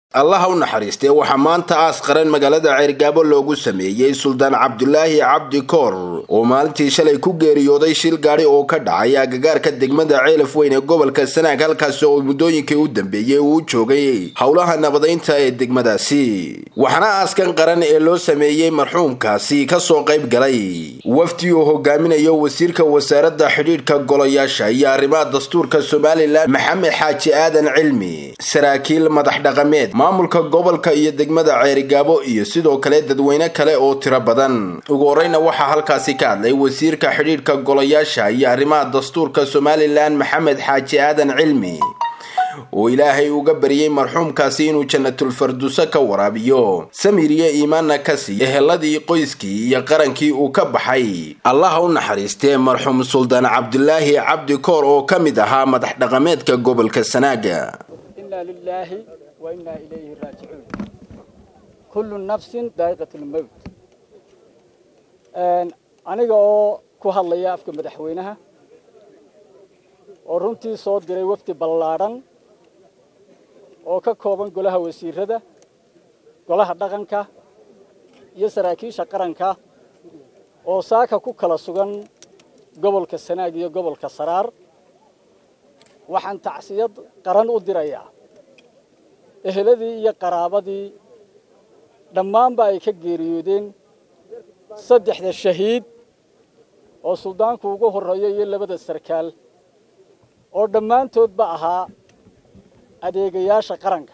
allaha u naxariistee waxaa maanta aas qaran magaalada ceyrgaabo loogu sameeyey suldaan cabdulaahi cabdi koor oo maalintii shalay ku geeriyooday shil gaadhi oo ka dhacay agagaarka degmada ceelaf weyn ee gobolka sanaag halkaasi oo muddooyinkii u dambeeyey uu joogay howlaha nabadaynta ee degmadaasi waxaana aaskan qaran ee loo sameeyey marxuumkaasi kasoo qayb galay wafdi uu hogaaminayo wasiirka wasaaradda xidhiidhka golayaasha iyo arrimaha dastuurka somalilan maxamed xaaji aadan cilmi saraakiil madax dhaqameed maamulka gobolka iyo degmada ceerigaabo iyo sidoo kale dadweyne kale oo tiro badan ugu horeyna waxaa halkaasi ka hadlay wasiirka xidhiidhka golayaasha iyo arrimaha dastuurka somalilan maxamed xaaji aadan cilmi oo ilaahay uga baryey marxuumkaasi inuu janatulfarduso ka waraabiyo samir iyo iimaanna ka siiyo eheladii qoyskii iyo qarankii uu ka baxay allaha u naxariistee marxuum suldaan cabdulaahi cabdi koor oo ka mid ahaa madax dhaqameedka gobolka sanaaga وإنا إليه راجعون كل نفس ذائقة الموت aniga oo ku hadlaya afka madaxweynaha oo runtii soo diray wafdi ballaadhan oo ka kooban golaha wasiirada golaha dhaqanka iyo saraakiisha qaranka oo saaka ku kala sugan gobolka sanaag iyo gobolka saraar waxaan tacsiyad qaran u dirayaa eheladii iyo qaraabadii dhammaanba ay ka geeriyoodeen saddexda shahiid oo suldaanku ugu horreeyo iyo labada sarkaal oo dhammaantoodba ahaa adeegayaasha qaranka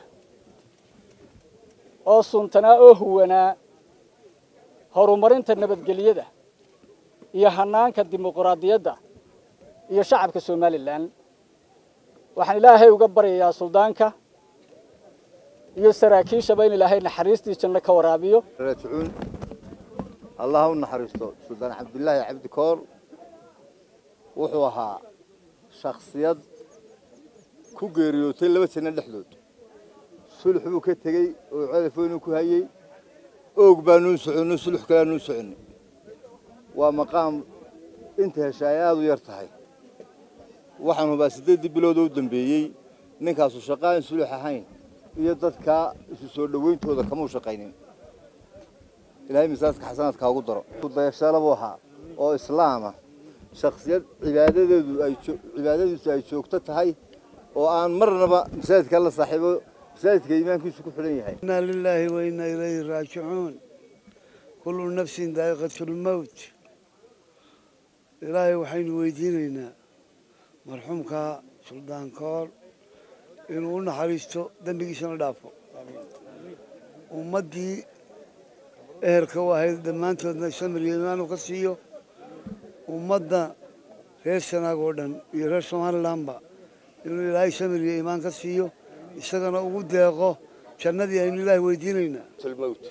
oo suntanaa oo huwanaa horumarinta nabadgelyada iyo hannaanka dimuquraadiyadda iyo shacabka somalilan waxaan ilaahay uga baryayaa suldaanka iyo saraakiishaba in ilaahay naxariistii janno ka waraabiyo raajicuun allaha u naxariisto suldaan cabdulaahi cabdi koor wuxuu ahaa shakhsiyad ku geeriyootay laba sano dhexdood sulux buu ka tegey oo celafoynuu ku hayey oog baanuu soconno sulux kalaanuu soconnay waa maqaam inta hesha ay aada u yar tahay waxaan hubaa siddeeddii biloodoo u dambeeyey ninkaasu shaqaan sulux ahayn iyo dadka isu soo dhawayntooda kamau shaqaynin ilaahay misaaska xasanaadka ugu daro dayashalo buu ahaa oo islaama shaksiyad cibaadadeedu ay cibaadadiisu ay joogto tahay oo aan marnaba masaajidka la saaxiibo masaajidka iimaankiisu ku xidhan yahay inaa lilaahi wa inaa ilayhi raajicuun kullu nafsin daa'iqatulmowt ilaahay waxaynu weydiinaynaa marxuumka suldaan koor inuu u naxariisto dembigiisana dhaafo ummaddii ehelka u ahayd dhammaantoodna samir iyo imaanu ka siiyo ummadda reer sanaag oo dhan iyo reer somalilanba inuu ilaahay samir iyo iimaan ka siiyo isagana ugu deeqo jannadii aynu ilaahay weydiinaynaa mowt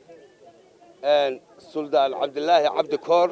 suldaan cabdilaahi cabdi koor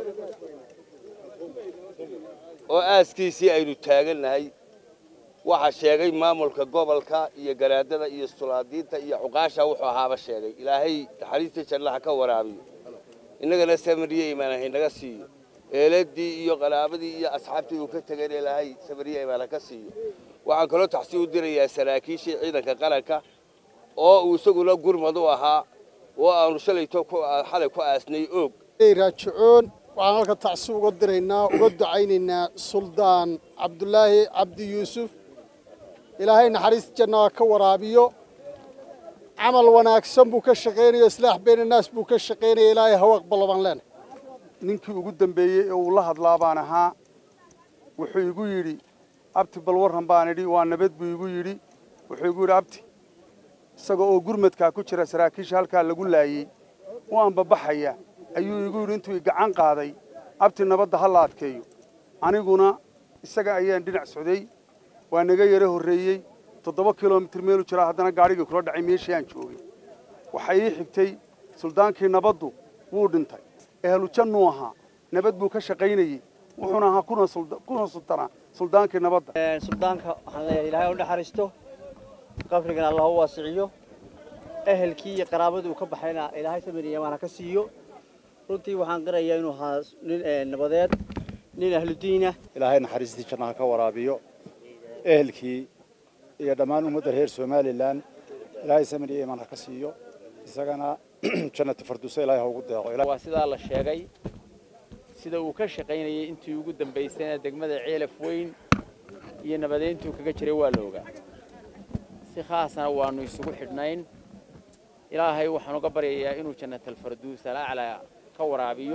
oo aaskiisii aynu taagannahay waxaa sheegay maamulka gobolka iyo garaadada iyo sulaadiinta iyo cuqaasha wuxuu ahaaba sheegay ilaahay naxariista jannaha ka waraabiyo innagana samariye imaan haynaga siiyo eeladii iyo qaraabadii iyo asxaabtii uu ka tegayna ilaahay samariye imaan haka siiyo waxaan kaloo taxsii u dirayaa saraakiishii ciidanka qaranka oo uu isaguna gurmad u ahaa oo aanu shalayto xalay ku aasnay oog raajicoon waxaan halka tacsi uga diraynaa uga ducaynaynaa suldaan cabdulaahi cabdi yuusuf ilaahay naxariis jannaa ka waraabiyo camal wanaagsan buu ka shaqaynayo islaax bayna naas buu ka shaqaynaya ilaahay hawa aqbalo baan leenahay ninkii ugu dambeeyey ee uu la hadlaa baan ahaa wuxuu igu yidhi abti bal warran baan idhi waa nabad buu igu yidhi wuxuu igu yidhi abti isaga oo gurmadkaa ku jira saraakiisha halkaa lagu laayey u anbabaxaya ayuu igu yidhi intuu gacan qaaday abti nabadda ha la adkeeyo aniguna isaga ayaan dhinac socday waa naga yaro horreeyey toddoba kilomitir meelu jiraa haddana gaadhigii kula dhacay meeshii aan joogay waxaa ii xigtay suldaankii nabaddu wuu dhintay ehlu jannuu ahaa nabad buu ka shaqaynayey wuxuuna ahaa kuna sultanaa suldaankii nabadda suldaanka waxaan leeyahay ilaahay u naxariisto qabrigana allah u waasiciyo ehelkii iyo qaraabadii uu ka baxayna ilaahay samir iyo imaan ha ka siiyo runtii waxaan qirayaa inuu ahaa nin nabadeed nin ahludiinah ilaahay naxariistii jannaha ka waraabiyo ehelkii iyo dhammaan ummadda reer somalilan ilaahay samir iyo iimaan ha ka siiyo isagana jannata farduusa ilaahay ha ugu deeqo waa sidaa la sheegay sida uu ka shaqaynayay intii ugu dambaysayna degmada ceelaf weyn iyo nabadeyntuu kaga jiray waa la ogaa si khaasna waanu isugu xidhnayn ilaahay waxaan uga baryayaa inuu jannatalfarduus alaclaa ka waraabiyo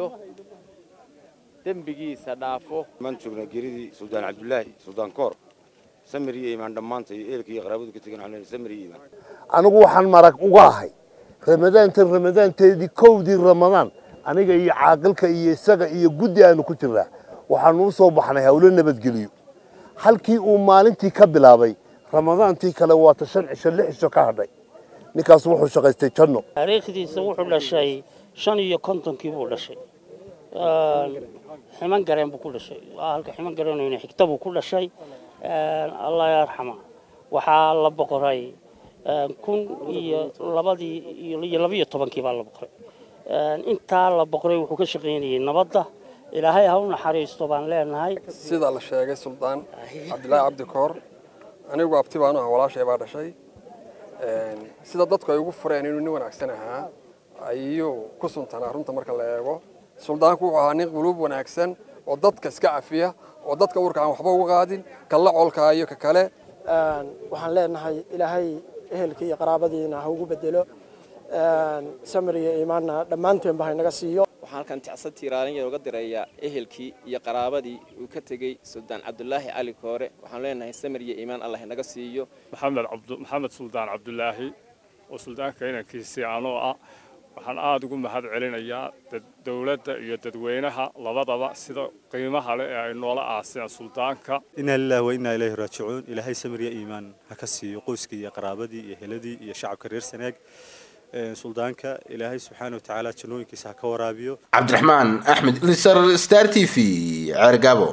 dembigiisa dhaafo maan joognaa geeridii suldaan cabdulaahi suldaan koor samir iyo iimaan dhammaanta iyo eelka iyo qaraabadu ka tegan waxaan samir iyo iimaan anigu waxaan marag uga ahay ramadaantan ramadaanteedii kowdii ramadaan aniga iyo caaqilka iyo isaga iyo guddi aanu ku jirnaa waxaanu u soo baxnay hawlo nabadgeliyo halkii uu maalintii ka bilaabay ramadaantii kale waata shan cisho lix cisho ka hadhay ninkaas wuxuu shaqaystay janno taariikhdiisa wuxuu dhashay shan iyo kontonkii buu dhashay ximan gareen buu ku dhashay halka ximan gareenayna xigta buu ku dhashay allah yarxama waxaa la boqoray kun iyo labadii iyo labiyo tobankii baa la boqoray intaa la boqoray wuxuu ka shaqaynayay nabadda ilaahay ha u naxariisto baan leenahay sida la sheegay suldaan cabdilaahi cabdi koor anigu abti baanu ah walaashay baa dhashay sida dadku ay ugu fureen inuu nin wanaagsan ahaa ayuu ku suntanaa runta marka la eego suldaanku wuxuu ahaa nin quluub wanaagsan oo dadka iska cafiya oo dadka urka aan waxba uga qaadin kala colkaayo ka kale waxaan leenahay ilaahay ehelka iyo qaraabadiina ha ugu bedelo samir iyo iimaanna dhammaanteenba haynaga siiyo waxaan halkan ticsa tiiraalinya uga dirayaa ehelkii iyo qaraabadii uu ka tegey suldaan cabdulaahi cali koore waxaan leenahay samir iyo iimaan allah inaga siiyo maxamed maxamed suldaan cabdulaahi oo suldaanka inankiisii anoo ah waxaan aada ugu mahad celinayaa dowladda iyo dadweynaha labadaba sida qiimaha leh ee ay noola aaseen suldaanka inaa lilahi wa innaa ilayhi raajicuun ilaahay samir iyo iimaan ha ka siiyo qoyskii iyo qaraabadii iyo heladii iyo shacabka reer sanaag suldaanka ilaahay subxaana wa tacaala jannooyinkiisa ha ka waraabiyo cabdiraxmaan axmed lisar star t v ceergabo